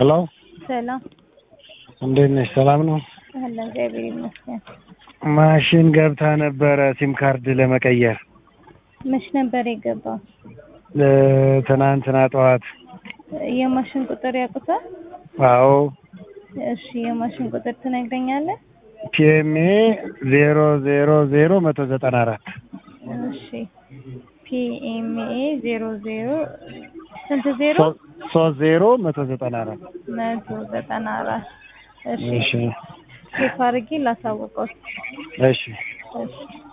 ሄሎ ሰላም እንዴት ነሽ? ሰላም ነው። አለ እግዚአብሔር ይመስገን። ማሽን ገብታ ነበረ ሲም ካርድ ለመቀየር መች ነበር የገባው? እ፣ ትናንትና ጠዋት። የማሽን ቁጥር ያውቁታል? አዎ እሺ የማሽን ቁጥር ትነግረኛለህ? ፒኤምኤ ዜሮ ዜሮ ዜሮ መቶ ዘጠና አራት እሺ ፒኤምኤ ዜሮ ዜሮ ስንት ዜሮ? ሶስት ዜሮ መቶ ዘጠና አራት መቶ ዘጠና አራት እሺ እሺ ቼክ አድርጌ ላሳውቀው። እሺ እሺ